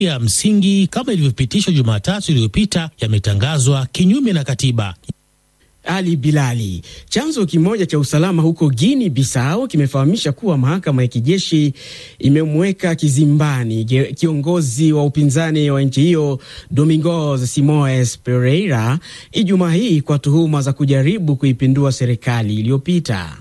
ya msingi kama ilivyopitishwa Jumatatu iliyopita yametangazwa kinyume na katiba. Ali Bilali. Chanzo kimoja cha usalama huko Guinea Bissau kimefahamisha kuwa mahakama ya kijeshi imemweka kizimbani kiongozi wa upinzani wa nchi hiyo Domingos Simoes Pereira Ijumaa hii kwa tuhuma za kujaribu kuipindua serikali iliyopita.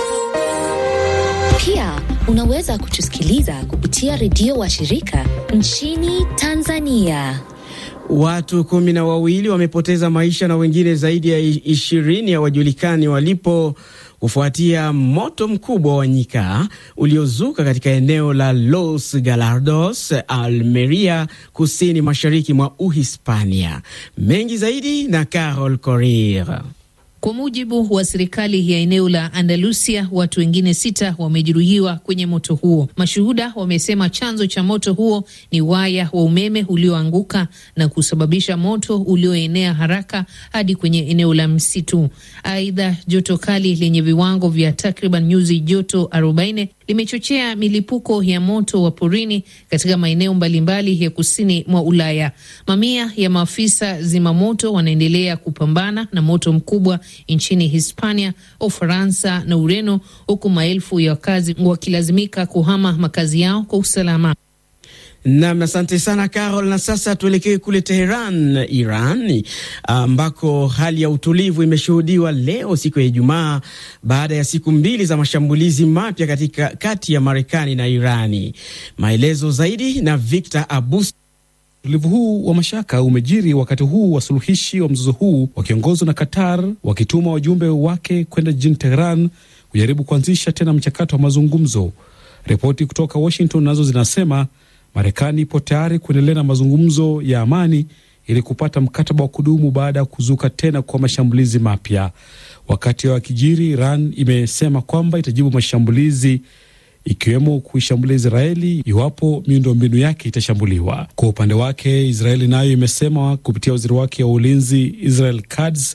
Pia unaweza kutusikiliza kupitia redio wa shirika nchini Tanzania. Watu kumi na wawili wamepoteza maisha na wengine zaidi ya ishirini hawajulikani walipo kufuatia moto mkubwa wa nyika uliozuka katika eneo la Los Galardos, Almeria, kusini mashariki mwa Uhispania. Mengi zaidi na Carol Korir. Kwa mujibu wa serikali ya eneo la Andalusia, watu wengine sita wamejeruhiwa kwenye moto huo. Mashuhuda wamesema chanzo cha moto huo ni waya wa umeme ulioanguka na kusababisha moto ulioenea haraka hadi kwenye eneo la msitu. Aidha, joto kali lenye viwango vya takriban nyuzi joto 40 limechochea milipuko ya moto wa porini katika maeneo mbalimbali ya kusini mwa Ulaya. Mamia ya maafisa zimamoto wanaendelea kupambana na moto mkubwa nchini Hispania, Ufaransa na Ureno, huku maelfu ya wakazi wakilazimika kuhama makazi yao kwa usalama. Nam, asante sana Carol. Na sasa tuelekee kule Teheran, Iran, ambako hali ya utulivu imeshuhudiwa leo siku ya Ijumaa baada ya siku mbili za mashambulizi mapya katika kati ya Marekani na Irani. Maelezo zaidi na Victor Abus. Utulivu huu wa mashaka umejiri wakati huu wasuluhishi wa mzozo huu wakiongozwa na Qatar wakituma wajumbe wake kwenda jijini Teheran kujaribu kuanzisha tena mchakato wa mazungumzo. Ripoti kutoka Washington nazo zinasema Marekani ipo tayari kuendelea na mazungumzo ya amani ili kupata mkataba wa kudumu baada ya kuzuka tena kwa mashambulizi mapya. Wakati wa kijiri, Iran imesema kwamba itajibu mashambulizi ikiwemo kuishambulia Israeli iwapo miundombinu yake itashambuliwa. Kwa upande wake, Israeli nayo imesema kupitia waziri wake wa ulinzi Israel Katz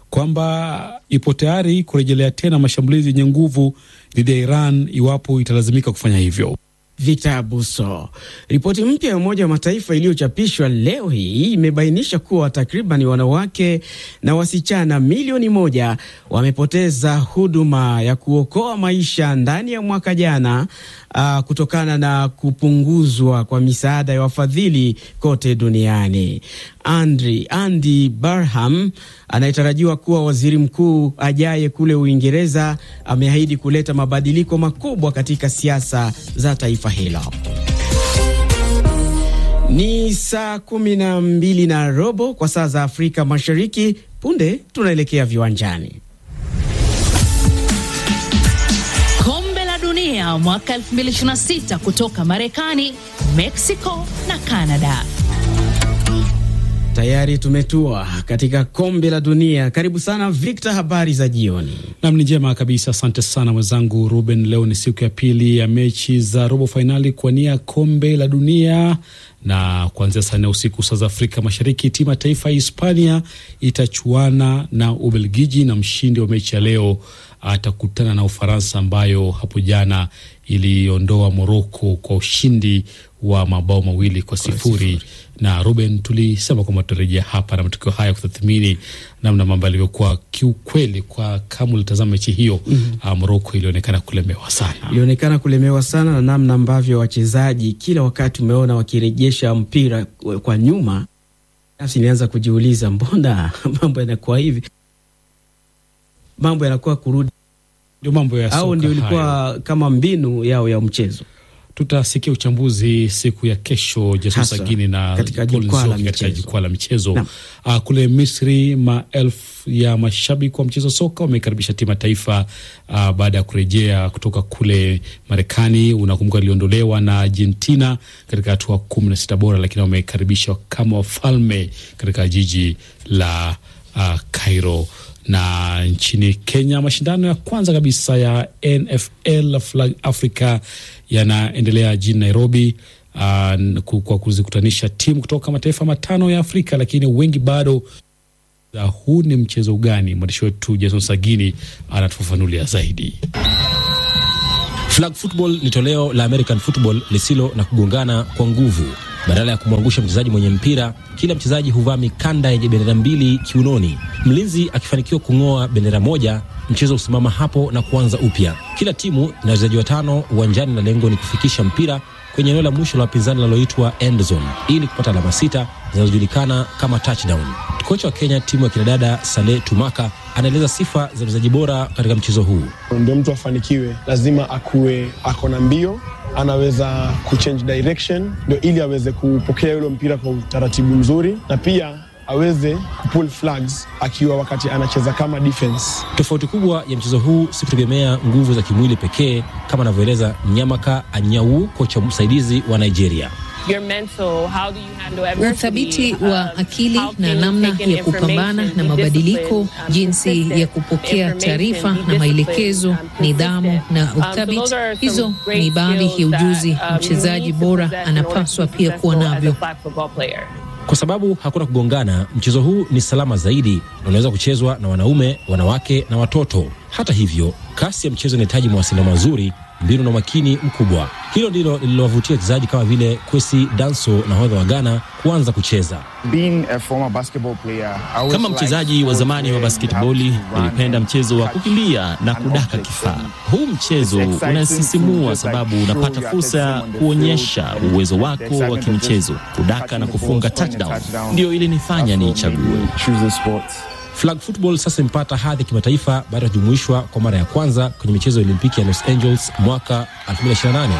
kwamba ipo tayari kurejelea tena mashambulizi yenye nguvu dhidi ya Iran iwapo italazimika kufanya hivyo. Victor Abuso. Ripoti mpya ya Umoja wa Mataifa iliyochapishwa leo hii imebainisha kuwa takriban wanawake na wasichana milioni moja wamepoteza huduma ya kuokoa maisha ndani ya mwaka jana, uh, kutokana na kupunguzwa kwa misaada ya wafadhili kote duniani. Andri, Andy Barham anayetarajiwa kuwa waziri mkuu ajaye kule Uingereza ameahidi kuleta mabadiliko makubwa katika siasa za taifa hilo. Ni saa kumi na mbili na robo kwa saa za Afrika Mashariki. Punde tunaelekea viwanjani. Kombe la Dunia mwaka 2026 kutoka Marekani, Mexico na Canada. Tayari tumetua katika kombe la dunia. Karibu sana Victor, habari za jioni. Nam, ni njema kabisa, asante sana mwenzangu Ruben. Leo ni siku ya pili ya mechi za robo fainali kuwania kombe la dunia, na kuanzia saa nne usiku saa za Afrika Mashariki, timu ya taifa ya Hispania itachuana na Ubelgiji, na mshindi wa mechi ya leo atakutana na Ufaransa ambayo hapo jana iliondoa Moroko kwa ushindi wa mabao mawili kwa sifuri. Na Ruben, tulisema kwamba tutarejea hapa na matukio haya kutathmini namna mambo yalivyokuwa. Kiukweli, kwa kama ulitazama mechi hiyo mm -hmm. Moroko ilionekana kulemewa sana, ilionekana kulemewa sana na namna ambavyo wachezaji kila wakati umeona wakirejesha mpira kwa nyuma. Nafsi ilianza kujiuliza mbona mambo yanakuwa hivi, mambo yanakuwa kurudi ndio mambo ya au ndio ilikuwa kama mbinu yao ya mchezo. Tutasikia uchambuzi siku ya kesho, Jason Sagini na katika jukwaa la michezo uh, kule Misri, maelfu ya mashabiki wa mchezo soka wamekaribisha timu ya taifa uh, baada ya kurejea kutoka kule Marekani. Unakumbuka iliondolewa na Argentina katika hatua kumi na sita bora, lakini wamekaribishwa kama wafalme katika jiji la uh, Cairo na nchini Kenya, mashindano ya kwanza kabisa ya NFL Flag Africa yanaendelea jijini Nairobi, uh, kwa kuzikutanisha timu kutoka mataifa matano ya Afrika, lakini wengi bado uh, huu ni mchezo gani? Mwandishi wetu Jason Sagini anatufafanulia zaidi. Flag football ni toleo la American football lisilo na kugongana kwa nguvu Badala ya kumwangusha mchezaji mwenye mpira, kila mchezaji huvaa mikanda yenye bendera mbili kiunoni. Mlinzi akifanikiwa kung'oa bendera moja, mchezo husimama hapo na kuanza upya. Kila timu ina wachezaji watano uwanjani na lengo ni kufikisha mpira kwenye eneo la mwisho la wapinzani linaloitwa end zone ili kupata alama sita zinazojulikana kama touchdown. Kocha wa Kenya timu ya kinadada Saleh Tumaka anaeleza sifa za mchezaji bora katika mchezo huu. Ndio mtu afanikiwe, lazima akuwe ako na mbio, anaweza kuchange direction, ndio ili aweze kupokea yule mpira kwa utaratibu mzuri, na pia aweze kupull flags akiwa wakati anacheza kama defense. Tofauti kubwa ya mchezo huu si kutegemea nguvu za kimwili pekee, kama anavyoeleza Nyamaka Anyawu, kocha msaidizi wa Nigeria. Uthabiti wa akili na namna ya kupambana na mabadiliko, jinsi ya kupokea taarifa na maelekezo, nidhamu na uthabiti. Hizo ni baadhi ya ujuzi mchezaji bora anapaswa pia kuwa navyo. Kwa sababu hakuna kugongana, mchezo huu ni salama zaidi na unaweza kuchezwa na wanaume, wanawake na watoto. Hata hivyo, kasi ya mchezo inahitaji mawasiliano mazuri, mbinu na umakini mkubwa. Hilo ndilo lililowavutia wachezaji kama vile Kwesi Danso, nahodha wa Ghana, kuanza kucheza. Kama mchezaji wa zamani wa basketboli, nilipenda mchezo wa kukimbia na kudaka kifaa. Huu mchezo unasisimua sababu unapata fursa ya kuonyesha uwezo wako wa kimchezo. Kudaka na kufunga touchdown ndio ilinifanya niichague. Flag football sasa imepata hadhi ya kimataifa baada ya kujumuishwa kwa mara ya kwanza kwenye michezo ya Olimpiki ya Los Angeles mwaka 2028.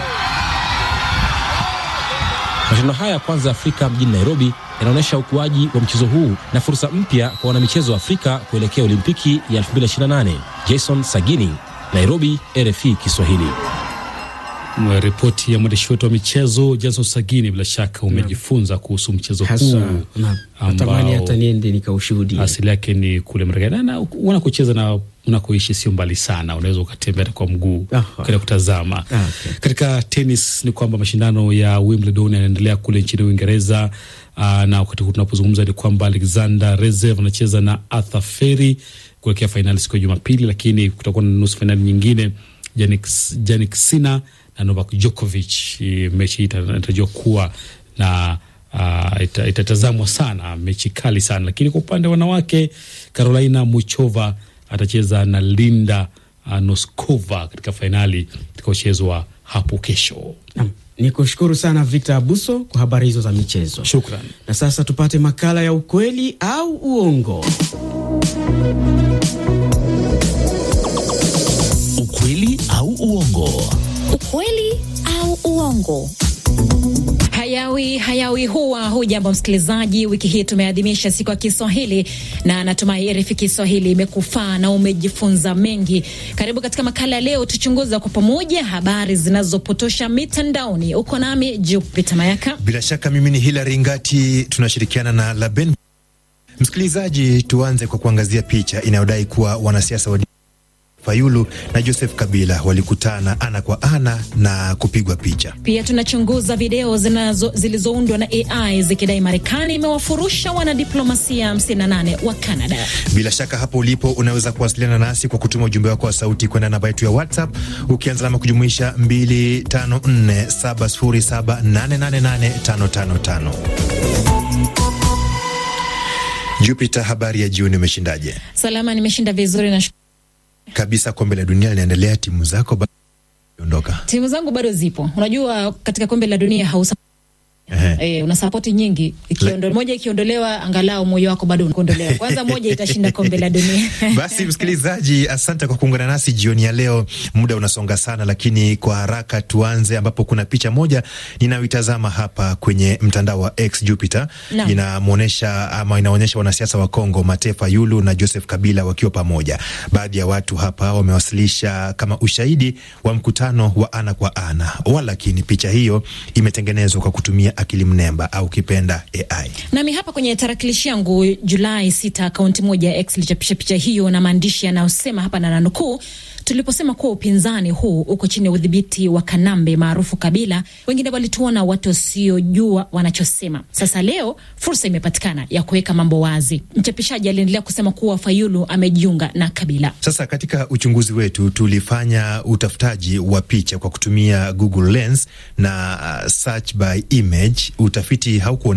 Mashindano haya ya kwanza ya Afrika mjini Nairobi yanaonyesha ukuaji wa mchezo huu na fursa mpya kwa wanamichezo wa Afrika kuelekea Olimpiki ya 2028. Jason Sagini, Nairobi, RFI Kiswahili. Ripoti ya mwandishi wetu wa michezo Jason Sagini. Bila shaka umejifunza kuhusu mchezo huu natamani hata niende nikaushuhudia. Asili yake ni kule Marekani na unakocheza na unakoishi sio mbali sana, unaweza ukatembea kwa mguu ukaenda kutazama. Okay. Katika tenis ni kwamba mashindano ya Wimbledon yanaendelea kule nchini Uingereza. Uh, na wakati huu tunapozungumza ni kwamba Alexander Zverev anacheza na Arthur Feri kuelekea fainali siku ya Jumapili, lakini kutakuwa na nusu fainali nyingine Jannik Sinner na Novak Djokovic. Mechi hii inatarajiwa kuwa na uh, ita, itatazamwa sana, mechi kali sana. Lakini kwa upande wa wanawake, Carolina Muchova atacheza na Linda uh, Noskova katika fainali itakaochezwa hapo kesho. Ni kushukuru sana Victor Abuso kwa habari hizo za michezo. Shukran. Na sasa tupate makala ya ukweli au uongo. Ukweli au uongo. Ukweli au uongo. Hayawi hayawi huwa. Hujambo msikilizaji, wiki hii tumeadhimisha siku ya Kiswahili na natumai RFI Kiswahili imekufaa na umejifunza mengi. Karibu katika makala ya leo, tuchunguza kwa pamoja habari zinazopotosha mitandaoni. Uko nami Jupita Mayaka. Bila shaka mimi ni Hilary Ngati, tunashirikiana na Laben. Msikilizaji, tuanze kwa kuangazia picha inayodai kuwa wanasiasa wa Fayulu na Joseph Kabila walikutana ana kwa ana na kupigwa picha. Pia tunachunguza video zinazo zilizoundwa na AI zikidai Marekani imewafurusha wanadiplomasia 58 wa Canada. Bila shaka hapo ulipo unaweza kuwasiliana nasi kwa kutuma ujumbe wako wa sauti kwenda namba yetu ya WhatsApp ukianza alama kujumuisha 254707888555. Jupiter, habari ya jioni, umeshindaje? Salama, nimeshinda vizuri na kabisa. Kombe la dunia linaendelea, timu zako bado ondoka? Timu zangu bado zipo. Unajua, katika kombe la dunia hausa Eh, una sapoti nyingi ikiondo, moja ikiondolewa, angalau moyo wako bado unaondolewa. Kwanza moja itashinda kombe la dunia. Basi msikilizaji, asante kwa kuungana nasi jioni ya leo. Muda unasonga sana, lakini kwa haraka tuanze, ambapo kuna picha moja ninayoitazama hapa kwenye mtandao wa X Jupiter, no. inamuonesha ama inaonyesha wanasiasa wa Kongo Mate Fayulu na Joseph Kabila wakiwa pamoja. Baadhi ya watu hapa wamewasilisha kama ushahidi wa mkutano wa ana kwa ana, walakini picha hiyo imetengenezwa kwa kutumia akili mnemba au kipenda AI. Nami hapa kwenye tarakilishi yangu Julai sita, akaunti moja ya X ilichapisha picha hiyo na maandishi yanayosema hapa na nanukuu, tuliposema kuwa upinzani huu uko chini ya udhibiti wa Kanambe maarufu Kabila, wengine walituona watu wasiojua wanachosema. Sasa leo fursa imepatikana ya kuweka mambo wazi. Mchapishaji aliendelea kusema kuwa Fayulu amejiunga na Kabila. Sasa katika uchunguzi wetu tulifanya utafutaji wa picha kwa kutumia Google Lens na uh, search by image. Utafiti haukuwa